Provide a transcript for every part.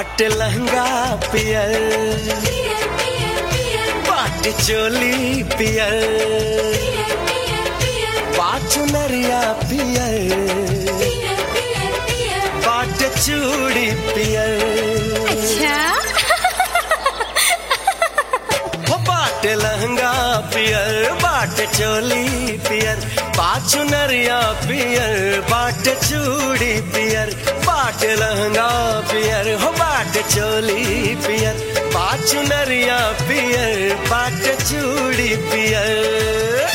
बाट लहंगा पियर बाट चोली पियर बाट नरिया पियर बाट चूड़ी पियर अच्छा हो बाट लहंगा पियर बाट चोली पियर बाट नरिया पियर बाट चूड़ी पियर बाट लहंगा पियर हो बाट चोली पियर बाट नरिया पियर बाट चूड़ी पियर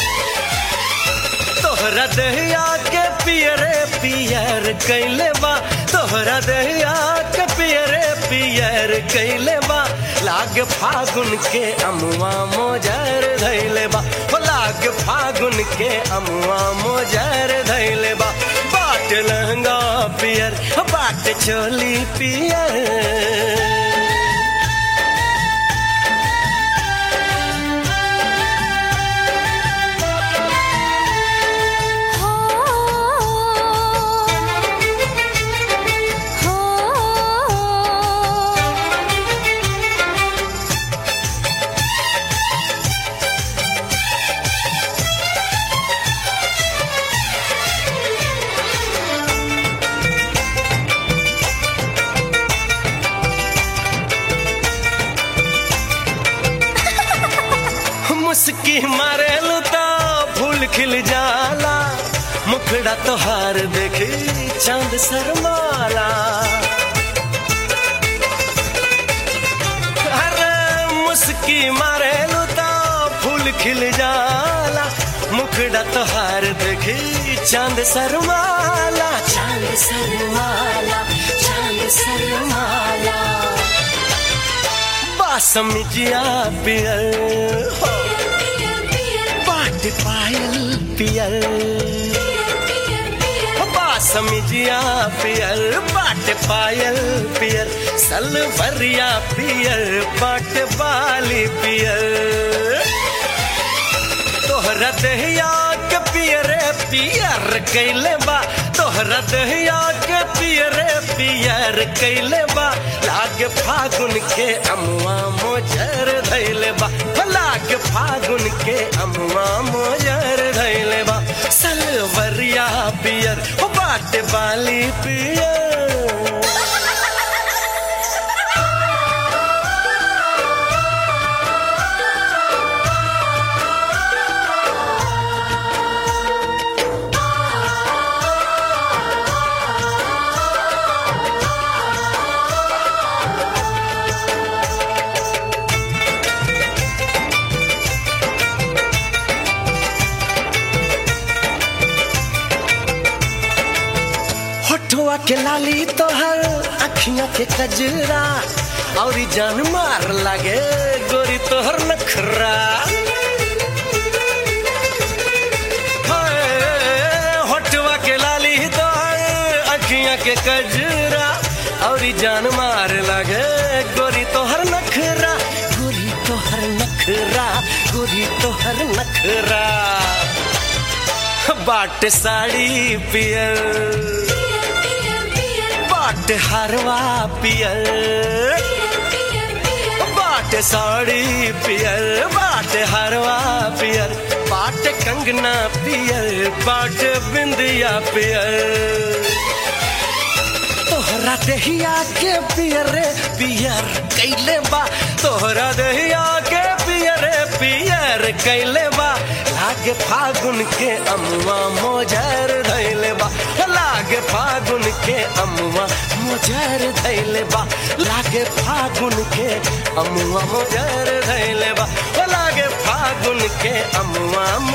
तोहरा दहिया के पियरे पियर कैले बा तोहरा दहिया के पियरे पियर कैले बा लाग फागुन के अमुआ मोजर धैले बा हो लाग फागुन के अमुआ मोजर धैले बा बाट लहंगा पियर हो बाट चोली पियर हो हो मुस्की मारे लुता फूल खिल जाला मुखड़ा तोहार देखी चांद शर्माला अरे मुस्की मारे लुता फूल खिल जाला मुखड़ा तोहार देखी चांद शर्माला चांद शर्माला चांद शर्माला बासमिजिया पियर हो बाट पायल पियर बासमिजिया पियर बाट पायल पियर सलवरिया पियर बाट बाली पियर तोहरा दहिया के पियरे पियर कैले बा तोहरा दहिया के पियरे पियर कैले बा लाग फागुन के अमुआ मोजर धैले बा हो लाग फागुन के अमुआ मोजर धैले बा सलवरिया पियर हो बाट बाली पियर होठवा के लाली तोहर अखियां के कजरा और जान मार लागे गोरी तोहर नखरा हाय, होठवा के लाली तोहर अखियां के कजरा और जान मार लागे गोरी तोहर नखरा गोरी तोहर नखरा गोरी तोहर नखरा बाट साड़ी पियर बाट हरवा पियर बाट साड़ी पियर बाट हरवा पियर बाट कंगना पियर बाट बिंदिया पियर तोहरा दहिया के पियरे पियर कैले बा तोहरा दहिया के पियरे पियर कैले बा लागे फागुन के अमुआ मोजर धैले बा लागे फागुन के अमुआ मोजर धैले बा लागे फागुन के अमुआ मोजर धैले बा लागे फागुन के अमुआ